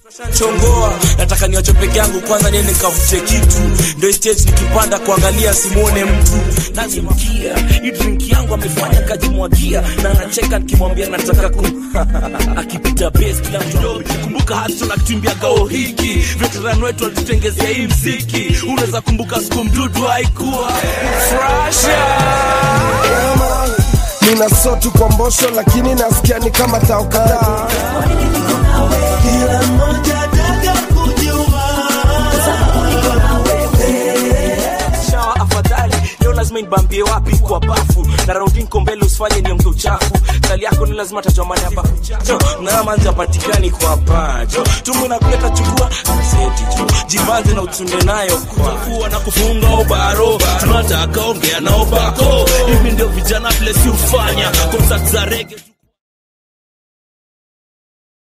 chongoa nataka niwache peke yangu kwanza niende nikavute kitu ndo stage nikipanda kuangalia simwone mtu nazimkia hii drink yangu amefanya kajimwagia na anacheka nikimwambia nataka ku akipita base kila mtu dobi kumbuka hasa na kitumbia gao hiki veteran wetu walitutengezea hii mziki unaweza kumbuka siku mdudu haikuwa frasha nina sotu kwa mbosho lakini nasikia ni kama tao kadhaa Kila mmoja ataka kujua shawa afadhali leo lazima nibambie wapi kwa bafu na raundi nko mbele usifanye niongee uchafu kali yako ni lazima tajomani hapa jo na manzi apatikani kwa pacho tumu na kuleta chukua seti jo jibanze na utunde nayo kwa kuwa na kufunga obaro tunataka ongea na obako hivi ndio vijana vile si ufanya concert za rege